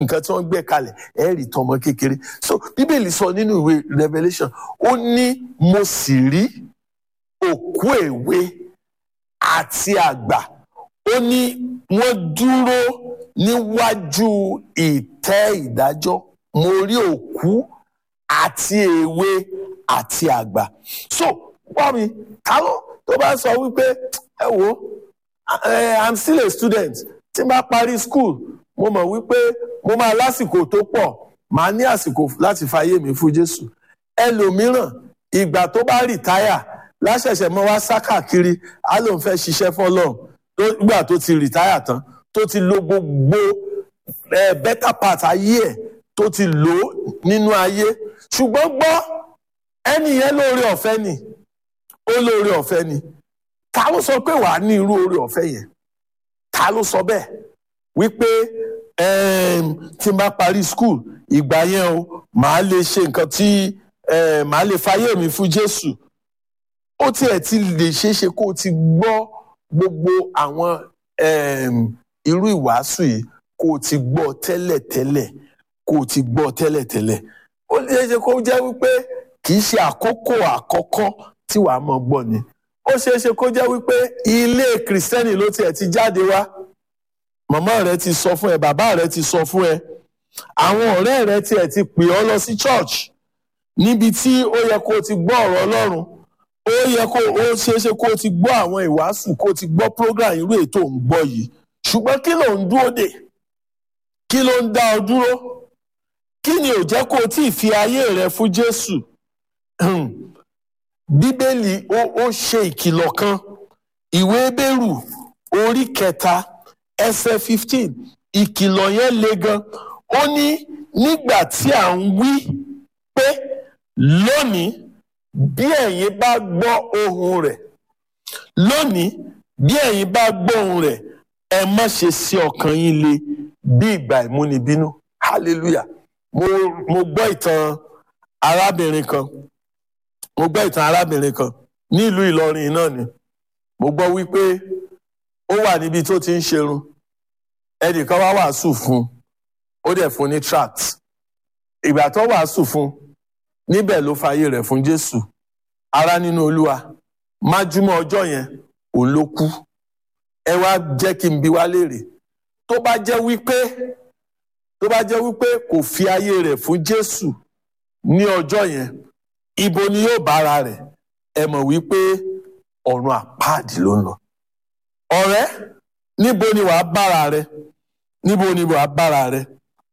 nǹkan tí wọ́n gbé kalẹ̀ ẹ rí tọmọ kékeré so bíbélì sọ nínú ìwé revelation ó ní mo sì rí òkú èwe àti àgbà ó ní wọ́n dúró níwájú ìtẹ́ ìdájọ́ mo rí òkú àti èwe àti àgbà so wọ́n mi káwọn tó bá sọ wípé ẹ wo i'm still a student tí n bá parí school mo mọ̀ wípé mo máa lásìkò tó pọ̀ màá ní àsìkò láti fàyè mi fún Jésù ẹlòmíràn ìgbà tó bá rìtáyà láṣẹ̀ṣẹ̀ mọ́ wá sá káàkiri á lóun fẹ́ ṣiṣẹ́ fọ́lọ́run nígbà tó ti rìtáyà tán tó ti lo gbogbo ẹ better part ayé ẹ̀ tó ti lò ó nínú ayé ṣùgbọ́n gbọ́ ẹni yẹn lóore ọ̀fẹ́ ni ó lóore ọ̀fẹ́ ni ta ló sọ pé wàá ní irú oore ọ̀fẹ́ yẹn ta ló sọ bẹ́ẹ̀ wípé tí n bá parí school ìgbà yẹn o màá lè ṣe nǹkan tí màá lè fayé mi fún Jésù ó tiẹ̀ ti lè ṣeé ṣe kó o ti gbọ́ gbogbo àwọn irú ìwàásù yìí kó o ti gbọ́ tẹ́lẹ̀tẹ́lẹ̀ kó o ti gbọ́ tẹ́lẹ̀tẹ́lẹ̀ ó lè ṣe kó jẹ́ wípé kì í ṣe àkókò àkọ́kọ́ tí wàá mọ̀ gbọ́ ni ó ṣeé ṣe kó jẹ́ wípé ilé kìrìsìtẹ́nì ló tiẹ̀ ti jáde wá màmá rẹ ti sọ fún ẹ bàbá rẹ ti sọ fún ẹ àwọn ọ̀rẹ́ rẹ tiẹ̀ ti pè ọ́ lọ sí church níbi tí ó yẹ kó o ti gbọ́ ọ̀rọ̀ Ọlọ́run ó yẹ kó ó ṣeé ṣe kó o ti gbọ́ àwọn ìwàásù kó o ti gbọ́ program irú ètò ń gbọ́ yìí ṣùgbọ́n kí ló ń dúró dè kí ló ń dá ọ dúró kí ni ò jẹ́ kó o tí ì fi ayé rẹ fún Jésù bíbélì ó ṣe ìkìlọ̀ kan ìwé Hébérù orí kẹta ẹsẹ̀ fifteen ìkìlọ̀ yẹn le gan ó ní nígbà tí à ń wí pé lónìí bí ẹ̀yin bá gbọ́ ohùn rẹ̀ lónìí bí ẹ̀yin bá gbọ́ ohùn rẹ̀ ẹ má ṣe sí ọkàn yín le bí ìgbà ìmúnibínú hallelujah mo mo gbọ́ ìtàn arábìnrin kan mo gbọ́ ìtàn arábìnrin kan ní ìlú Ìlọrin náà ni mo gbọ́ wípé ó wà níbi tó ti ń ṣerun ẹnìkan wá wàásù fún ó dẹ̀ fún ní tract ìgbà tó wàásù fún níbẹ̀ ló fàyè rẹ̀ fún Jésù ará nínú Olúwa májúmọ́ ọjọ́ yẹn òun ló kú ẹ wá jẹ́ kí n bi wá léèrè tó bá jẹ́ wípé tó bá jẹ́ wípé kò fi ayé rẹ̀ fún Jésù ní ọjọ́ yẹn ibo ni yóò bára rẹ̀ ẹ mọ̀ wípé ọ̀run àpáàdì ló ń lọ ọ̀rẹ́ níbo ni wàá bára rẹ̀ níbo ni wàá bára rẹ̀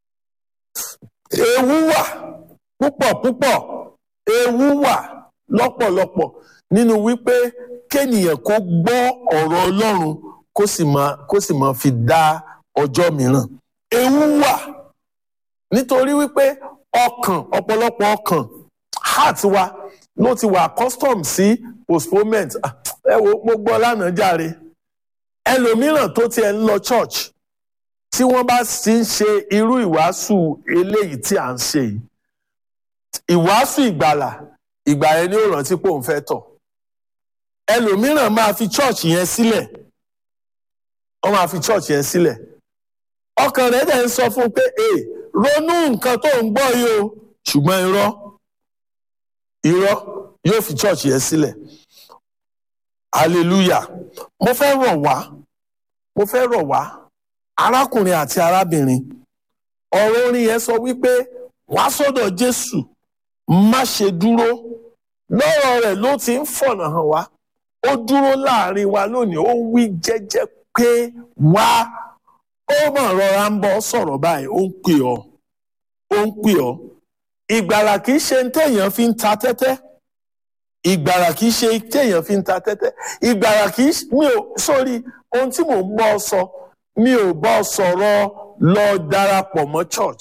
ewu wà púpọ̀ púpọ̀ ewu wà lọ́pọ̀lọpọ̀ nínú wípé kéènìyàn kó gbọ́ ọ̀rọ̀ Ọlọ́run kó sì máa kó sì máa fi dá ọjọ́ mìíràn ewu wà nítorí wípé ọkàn ọ̀pọ̀lọpọ̀ ọkàn heart wa ló ti wà accustomed sí postponement ẹ wo mo gbọ́ lánàá jàre ẹlòmíràn tó tiẹ̀ ń lọ church tí wọ́n bá sì ń ṣe irú ìwàásù eléyìí tí à ń ṣe yìí ìwàásù ìgbàlà ìgbà yẹn ni ó rántí pé òun fẹ́ tọ̀ ẹlòmíràn máa fi church yẹn sílẹ̀ wọ́n máa fi church yẹn sílẹ̀ ọkàn rẹ̀ dẹ̀ ń sọ fún un pé ee ronú nǹkan tó ń gbọ́ yìí o ṣùgbọ́n irọ́ irọ́ yóò fi church yẹn sílẹ̀ hallelujah mo fẹ́ rọ̀ wá mo fẹ́ rọ̀ wá arákùnrin àti arábìnrin ọ̀rọ̀ orin yẹn sọ wípé wá sọ́dọ̀ Jésù má ṣe dúró lọ́rọ̀ rẹ̀ ló ti ń fọ̀nà hàn wá ó dúró láàrin wa lónìí ó wí jẹ́jẹ́ pé wá ó mọ̀ rọra ń bọ́ sọ̀rọ̀ báyìí ó ń pè ọ́ ó ń pè ọ́ ìgbàlà kì í ṣe téèyàn fi ń ta tẹ́tẹ́ ìgbàlà kì í ṣe téèyàn fi ń ta tẹ́tẹ́ ìgbàlà kì í mi ò sórí ohun tí mò ń bọ́ sọ mi ò bọ́ sọ̀rọ̀ lọ darapọ̀ mọ́ church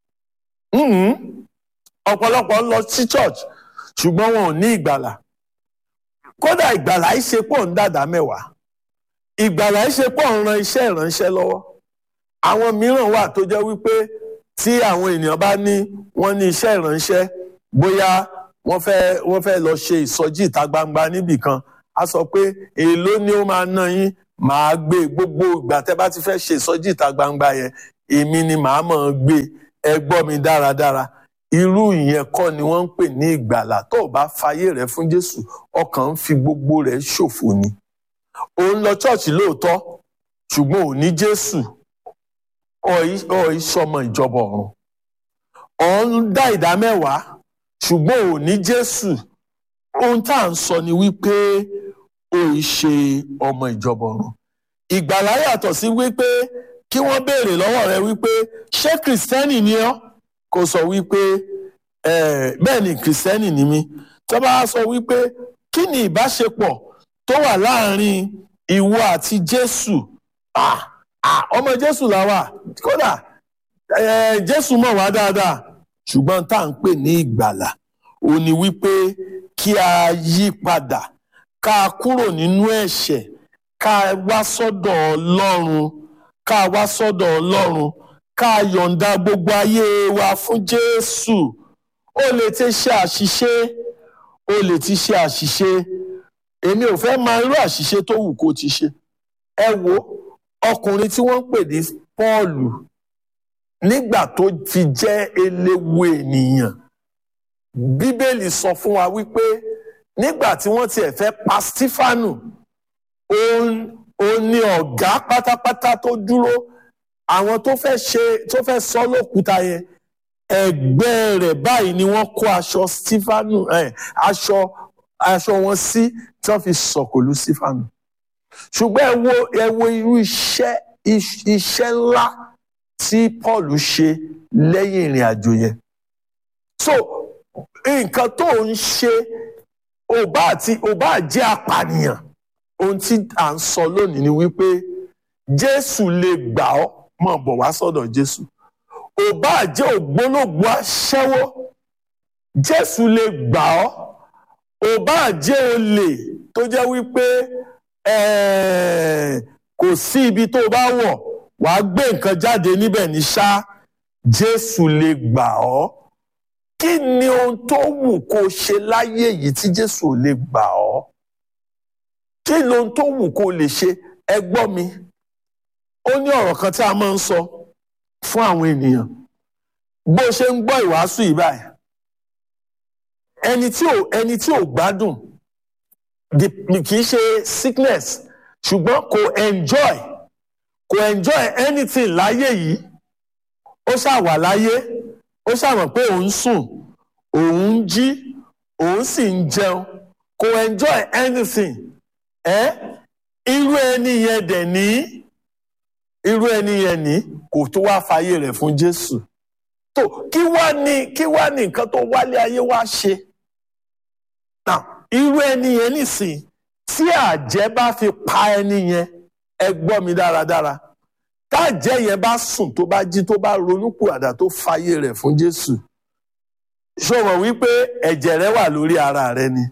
ọ̀pọ̀lọpọ̀ ń lọ sí church ṣùgbọ́n wọn ò ní ìgbàlà kódà ìgbàlà yìí ṣe pọ̀ ń dàdá mẹ́wàá ìgbàlà yìí ṣe pọ̀ ń ran iṣẹ́ ìránṣẹ́ lọ́wọ́ àwọn mìíràn wà tó jẹ́ wípé tí àwọn ènìyàn bá ní wọ́n ní iṣẹ́ ìránṣẹ́ bóyá wọ́n fẹ́ wọ́n fẹ́ lọ ṣe ìsọjí ìta gbangba níbì kan a sọ pé èèló ni ó máa ná yín màá gbé gbogbo ìgbà tẹ́ bá ti fẹ́ ṣe ìsọjí ìta gbangba yẹn èmi ni màá mọ̀ ọ́n gbé ẹ gbọ́ mi dáradára irú ìyẹn kọ́ ni wọ́n ń pè ní ìgbàlà tó o bá fayé rẹ fún Jésù ọkàn ń fi gbogbo rẹ̀ ṣòfò ni ò ń lọ ṣọ́ọ̀ṣì lóòótọ́ ṣùgbọ́n ò ní Jésù ọ̀ ìṣọmọ ìjọba ọ̀run ọ̀ ń dá ìdá mẹ́wàá ṣùgbọ́n ò ní Jésù ohun tá à ń sọ ni wípé ó ì ṣe ọmọ ìjọba ọ̀run ìgbàlá yàtọ̀ sí wípé kí wọ́n béèrè lọ́wọ́ rẹ wípé ṣé kìrìsìtẹ́nì ni ọ́ kò sọ wípé bẹ́ẹ̀ ni kìrìsìtẹ́nì ni mí tó bá sọ wípé kí ni ìbáṣepọ̀ tó wà láàrin ìwọ àti Jésù ọmọ Jésù là wà kódà Jésù mọ̀ wá dáadáa ṣùgbọ́n tá à ń pè ní ìgbàlà ó ní wípé kí a yí padà ká kúrò nínú ẹ̀ṣẹ̀ ká wá sọ́dọ̀ Ọlọ́run ká wá sọ́dọ̀ Ọlọ́run ká yọ̀ǹda gbogbo ayé wa fún Jésù ó lè ti ṣe àṣìṣe ó lè ti ṣe àṣìṣe èmi ò fẹ́ máa irú àṣìṣe tó wù kó ti ṣe ẹ wo ọkùnrin tí wọ́n ń pè ní Pọ́ọ̀lù nígbà tó fi jẹ́ eléwu ènìyàn Bíbélì sọ fún wa wípé nígbà tí wọ́n tiẹ̀ fẹ́ pa Sífánù òun ni ọ̀gá pátápátá tó dúró àwọn tó fẹ́ ṣe tó fẹ́ sọ lókúta yẹn ẹ̀gbẹ́ rẹ̀ báyìí ni wọ́n kó aṣọ Sífánù aṣọ aṣọ wọn sí tí wọ́n fi sọ̀kòlù Sífánù ṣùgbọ́n ẹ wo ẹ wo irú iṣẹ́ iṣẹ́ ńlá tí Paul ṣe lẹ́yìn ìrìn àjò yẹn so nǹkan tó ń ṣe ò bá àti ò bá jẹ́ apànìyàn ohun tí à ń sọ lónìí ni wípé Jésù lè gbà ọ́ mọ̀ bọ̀ wá sọ́dọ̀ Jésù ò bá jẹ́ ògbólógbòó aṣẹ́wó Jésù lè gbà ọ́ ò bá jẹ́ olè tó jẹ́ wípé kò sí ibi tó bá wọ̀ wàá gbé nǹkan jáde níbẹ̀ ní ṣá Jésù lè gbà ọ́ kí ni ohun tó wù kó ṣe láyé yìí tí Jésù ò lè gbà ọ́ kí ni ohun tó wù kó lè ṣe ẹ gbọ́ mi ó ní ọ̀rọ̀ kan tí a máa ń sọ fún àwọn ènìyàn bó ṣe ń gbọ́ ìwàásù yìí báyìí ẹni tí ò ẹni tí ò gbádùn kì í ṣe sickness ṣùgbọ́n kò enjoy kò enjoy anything láyé yìí ó ṣàwà láyé ó ṣàmọ̀ pé òun sùn òun ń jí òun sì ń jẹun kò enjoy anything ẹ irú ẹni yẹn dẹ̀ ní irú ẹni yẹn ní kò tó wá fàyè rẹ̀ fún Jésù tó kí wá ní kí wá ní nǹkan tó wálé ayé wá ṣe now irú ẹni yẹn nìsín tí àjẹ́ bá fi pa ẹni yẹn ẹ gbọ́ mi dáradára tájẹ́ yẹn bá sùn tó bá jí tó bá ronúpìwàdà tó fàyè rẹ̀ fún Jésù ṣó mọ̀ wípé ẹ̀jẹ̀ rẹ wà lórí ara rẹ ni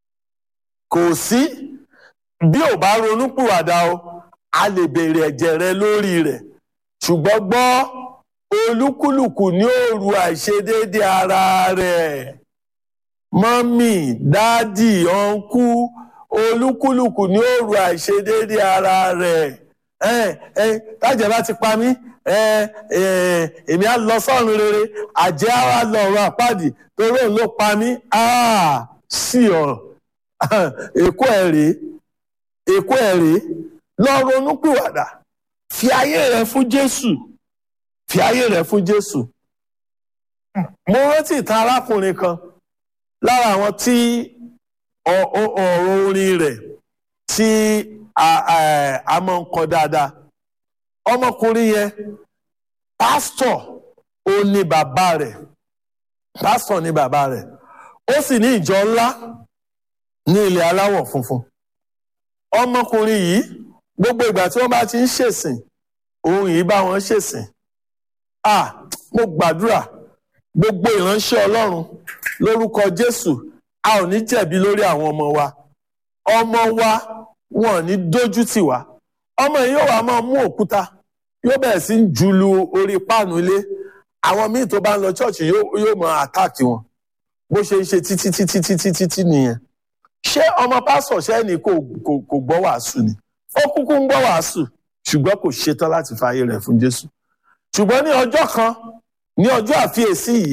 kò sí bí ò bá ronúpìwàdà o a lè béèrè ẹ̀jẹ̀ rẹ lórí rẹ̀ ṣùgbọ́n gbọ́ olúkúlùkù ní òru àìṣedéédé ara rẹ̀ mọ́mì dádì ọ̀nkú olúkúlùkù ní òru àìṣedéédé ara rẹ̀ tájẹ̀ bá ti pa mí èmi á lọ sọ́run rere àjẹ́ á wá lọ ọ̀run àpáàdì torí òun ló pa mí sí ọ̀rọ̀ èkó ẹ̀ rèé èkó ẹ̀ rèé lọ ronúpìwàdà fi ayé rẹ fún Jésù fi ayé rẹ fún Jésù mo rántí ìtàn arákùnrin kan lára àwọn tí ọ̀rọ̀ orin rẹ̀ tí a máa ń kọ dáadáa ọmọkùnrin yẹn pásítọ̀ ó ní bàbá rẹ̀ pásítọ̀ ní bàbá rẹ̀ ó sì ní ìjọ ńlá ní ilẹ̀ aláwọ̀ funfun ọmọkùnrin yìí gbogbo ìgbà tí wọ́n bá ti ń ṣèsìn òun yìí bá wọn ṣèsìn ah mo gbàdúrà gbogbo ìránṣẹ́ Ọlọ́run lórúkọ Jésù a ò ní jẹ̀bi lórí àwọn ọmọ wa ọmọ wa wọn ò ní dójú tì wá ọmọ yìí yóò wá máa mú òkúta yóò bẹ̀rẹ̀ sí ń julu orí páànù ilé àwọn míì tó bá ń lọ ṣọ́ọ̀ṣì yóò máa àtáàkì wọn bó ṣe ń ṣe títí títí títí títí nìyẹn ṣé ọmọ pásọ̀ ṣẹ́ni kò kò gbọ́ wàásù ni ó kúkú ń gbọ́ wàásù ṣùgbọ́n kò ṣetán láti fààyè rẹ̀ fún Jésù ṣùgbọ́n ní ọjọ́ kan ní ọjọ́ àfiyèsí yìí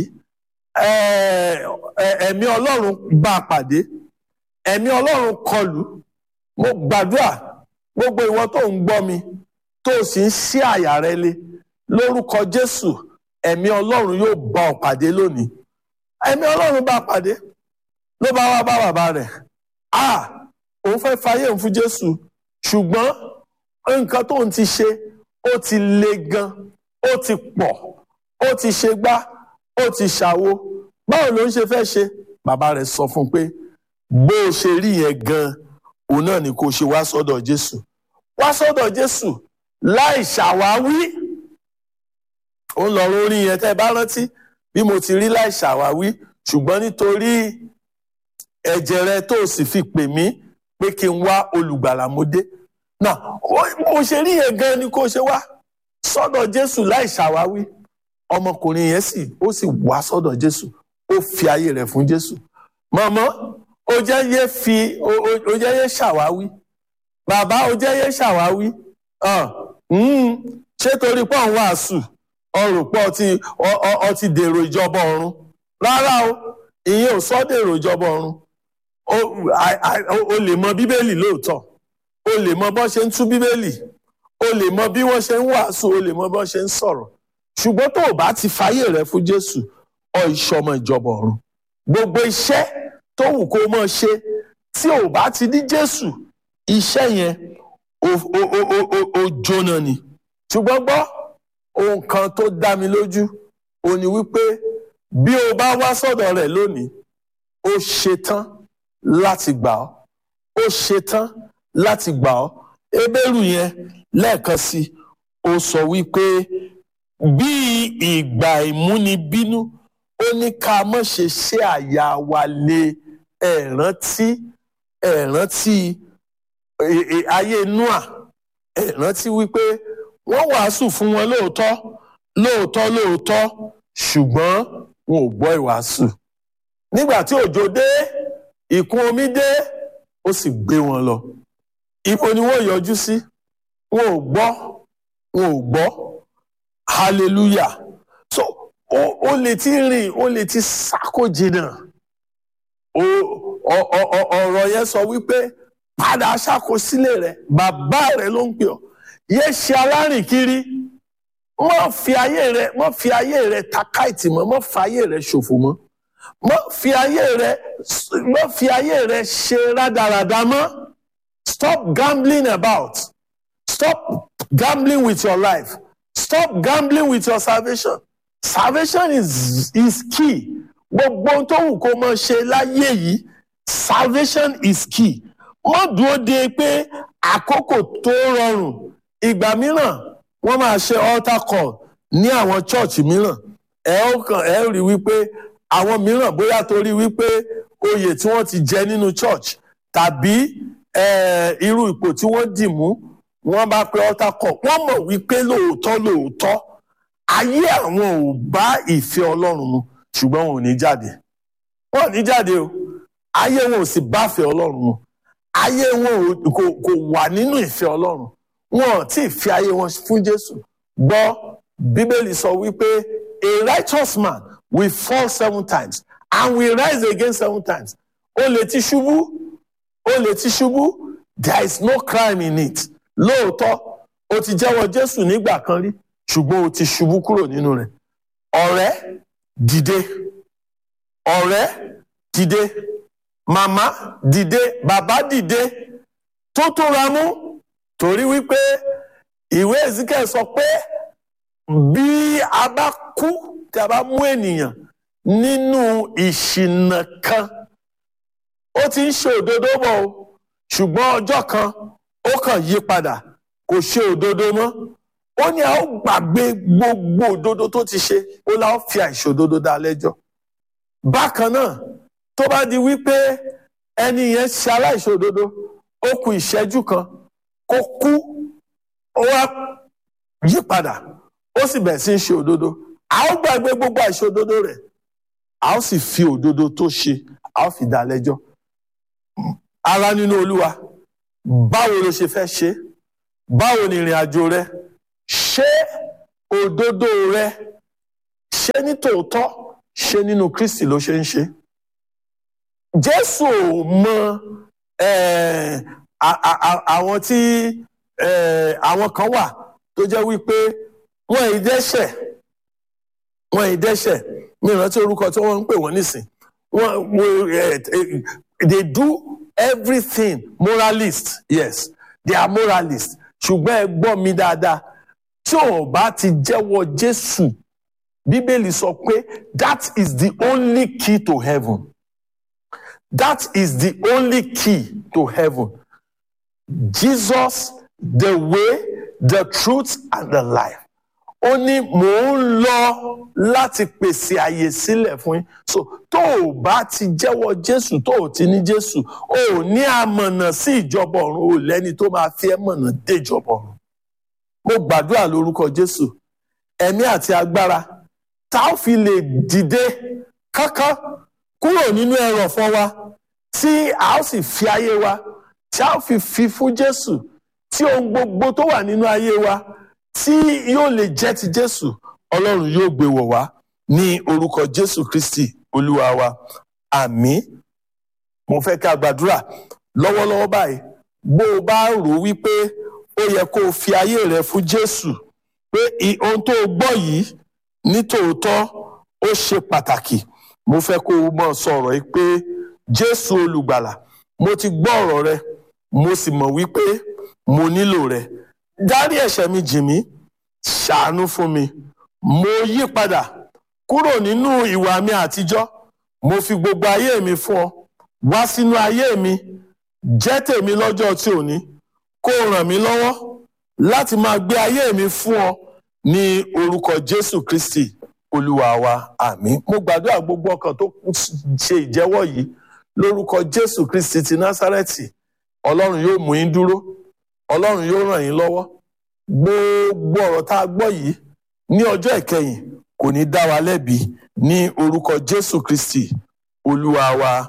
ẹ̀mí ọlọ́run bá a pàdé ẹ̀mí ọlọ́run kọlù mo gbàdúrà gbogbo ìwọ tó ń gbọ́ mi tó o sì ń ṣí àyà rẹ lé lórúkọ jésù ẹ̀mí ọlọ́run yóò bá ọ pàdé lónìí ẹ̀mí ọlọ́run bá a pàdé ló bá wá bá bàbá rẹ̀ ah òun fẹ́ fayé òun fún jésù ṣùgbọ́n nǹkan tó ń ti ṣe ó ti le gan ó ti pọ̀ ó ti ṣe gbá ó ti ṣàwo báwo ló ń ṣe fẹ́ ṣe bàbá rẹ̀ sọ fún un pé bó o ṣe rí yẹn gan òun náà ni kò ṣe wá sọ́dọ̀ jésù wá sọ́dọ̀ jésù láì ṣàwáwí òun lọ̀rọ̀ orin yẹn tẹ́ ẹ bá rántí bí mo ti rí láì ṣàwáwí ṣùgbọ́n nítorí ẹ̀jẹ̀ rẹ tó o sì fi pè mí pé kí n wá olùgbàlà mo dé náà bó ṣe rí yẹn gan ni kò ṣe wá sọ́dọ̀ jésù láì ṣàwáwí ọmọkùnrin yẹn sì ó sì wá sọ́dọ̀ jésù ó fi ayé rẹ̀ fún jésù mọ̀mọ́ ó jẹ́ yé fi ó jẹ́ yé ṣàwáwí bàbá ó jẹ́ yé ṣàwáwí ṣé torí pọ̀ ń wàásù ọrùn pọ̀ ọtí dèrò ìjọba ọ̀run rárá o ìyẹn ò sọ dèrò ìjọba ọ̀run o lè mọ bíbélì lóòótọ́ o lè mọ bọ́n ṣe ń tú bíbélì o lè mọ bí wọ́n ṣe ń wàásù o lè mọ bọ́n ṣe ń sọ̀rọ̀ ṣùgbọ́n tó o bá ti fàyè rẹ fún jésù ọ ìṣọmọ ìjọba ọ̀run gbogbo iṣẹ́ tó wù kó o mọ̀ ṣe tí o bá ti ní jésù iṣẹ́ yẹn ó jóná ni ṣùgbọ́n gbọ́ ohun kan tó dá mi lójú ó ní wípé bí o bá wá sọ́dọ̀ rẹ̀ lónìí ó ṣetán láti gbà ọ́ ó ṣetán láti gbà ọ́ ebéèrú yẹn lẹ́ẹ̀kan sí ó sọ wípé bí ìgbà ìmúnibínú ó ní ká má ṣe ṣe àyà wa lé ẹ̀rántí ẹ̀rántí ayé noah ẹ̀rántí wípé wọ́n wàásù fún wọn lóòótọ́ lóòótọ́ lóòótọ́ ṣùgbọ́n wọn ò gbọ́ ìwàásù nígbà tí òjò dé ìkún omi dé ó sì gbé wọn lọ ibo ni wọ́n yọjú sí wọn ò gbọ́ wọn ò gbọ́ hallelujah so ó lè ti rìn ó lè ti sáko jìnnà ọ̀rọ̀ yẹn sọ wípé padà ṣàkósílẹ̀ rẹ̀ bàbá rẹ̀ ló ń pè ọ́ yé ṣe alárìn kiri mọ́ fi ayé rẹ̀ mọ́ fi ayé rẹ̀ takáìtì mọ́ mọ́ fi ayé rẹ̀ ṣòfò mọ́ mọ́ fi ayé rẹ̀ mọ́ fi ayé rẹ̀ ṣe rádaràda mọ́ stop gambling about stop gambling with your life stop gambling with your salvation salvation is is key gbogbo ohun tó wù kó mọ ṣe láyé yìí salvation is key wọ́n dúró de pé àkókò tó rọrùn ìgbà mìíràn wọ́n máa ṣe altar call ní àwọn church mìíràn ẹ ó kàn ẹ rí wípé àwọn mìíràn bóyá torí wípé oyè tí wọ́n ti jẹ nínú church tàbí irú ipò tí wọ́n dì mú wọ́n bá pe altar call wọ́n mọ̀ wípé lóòótọ́ lóòótọ́ ayé àwọn ò bá ìfẹ́ Ọlọ́run mu ṣùgbọ́n wọn ò ní jáde wọn ò ní jáde o ayé wọn ò sì báfẹ́ Ọlọ́run mu ayé wọn kò wà nínú ìfẹ́ Ọlọ́run wọn ò tí ì fi ayé wọn fún Jésù gbọ́ Bíbélì sọ wípé a righteous man will fall seven times and will rise again seven times ó lè ti ṣubú ó lè ti ṣubú there is no crime in it lóòótọ́ o ti jẹ́wọ́ Jésù nígbà kan rí ṣùgbọ́n o ti ṣubú kúrò nínú rẹ̀ ọ̀rẹ́ dìde ọ̀rẹ́ dìde màmá dìde bàbá dìde tó tóra mú torí wípé ìwé Ezekiel sọ pé bí a bá kú tí a bá mú ènìyàn nínú ìṣìnà kan ó ti ń ṣe òdodo bọ̀ o ṣùgbọ́n ọjọ́ kan ó kàn yí padà kò ṣe òdodo mọ́ ó ní a ó gbàgbé gbogbo òdodo tó ti ṣe ó la ó fi àìṣòdodo dá lẹ́jọ́ bákan náà tó bá di wípé ẹni yẹn ṣe aláìṣòdodo ó kù ìṣẹ́jú kan kó kú ó wá yí padà ó sì bẹ̀rẹ̀ sí í ṣe òdodo a ó gbàgbé gbogbo àìṣòdodo rẹ̀ a ó sì fi òdodo tó ṣe a ó fi dá lẹ́jọ́ ara nínú olúwa báwo ló ṣe fẹ́ ṣe báwo ni ìrìn àjò rẹ ṣé òdodo rẹ ṣé ní tòótọ́ ṣé nínú kristi ló ṣe ń ṣe jésù ò mọ eh, a- a- a- àwọn tí eh, àwọn kan wà tó jẹ́ wípé wọ́n ì dẹ́ṣẹ̀ wọ́n ì dẹ́ṣẹ̀ mi ò rántí orúkọ tí wọ́n ń pè wọ́n nísìn wọ́n wọ́n, eh, eh, they do everything moralist yes they are moralist ṣùgbọ́n ẹ gbọ́ mi dáadáa tí ò bá ti jẹ́wọ́ jésù bíbélì sọ pé that is the only key to heaven that is the only key to heaven jesus the way the truth and the life ó ní mò ń lọ láti pèsè àyè sílẹ̀ fún yín so tó o bá ti jẹ́wọ́ jésù tó o ti ní jésù o ò ní àmọ̀nà sí ìjọba ọ̀run o lẹ́ni tó máa fi ẹ́ mọ̀nà dé ìjọba ọ̀run mo gbàdúrà lórúkọ jésù ẹ̀mí àti agbára tá a fi lè dìde kánkán kúrò nínú ẹrọ̀fọ̀ wa tí a ó sì fi ayé wa tí a ó fi fi fún jésù tí ohun gbogbo tó wà nínú ayé wa tí yóò lè jẹ́ ti jésù ọlọ́run yóò gbé wọ̀ wá ní orúkọ jésù kristi olúwa wa àmín mo fẹ́ ká gbàdúrà lọ́wọ́lọ́wọ́ báyìí bó o bá rò wípé ó yẹ kó o fi ayé rẹ fún jésù pé i- ohun tó o gbọ́ yìí ní tòótọ́ ó ṣe pàtàkì mo fẹ́ kó o mọ̀ sọ̀rọ̀ yìí pé jésù olùgbàlà mo ti gbọ́ ọ̀rọ̀ rẹ mo sì mọ̀ wípé mo nílò rẹ dárí ẹ̀ṣẹ̀ mi jì mí ṣàánú fún mi mo yí padà kúrò nínú ìwà mi àtijọ́ mo fi gbogbo ayé mi fún ọ wá sínú ayé mi jẹ́ tèmi lọ́jọ́ tí ò ní kó o ràn mí lọ́wọ́ láti máa gbé ayé mi fún ọ ní orúkọ jésù kristi olúwa wa àmín mo gbàdúrà gbogbo ọkàn tó ṣe ìjẹ́wọ́ yìí lórúkọ jésù kristi ti násárẹ́tì ọlọ́run yóò mú yín dúró ọlọ́run yóò ràn yín lọ́wọ́ gbogbo ọ̀rọ̀ tá a gbọ́ yìí ní ọjọ́ ìkẹyìn kò ní dá wa lẹ́bi ní orúkọ jésù kristi olúwa wa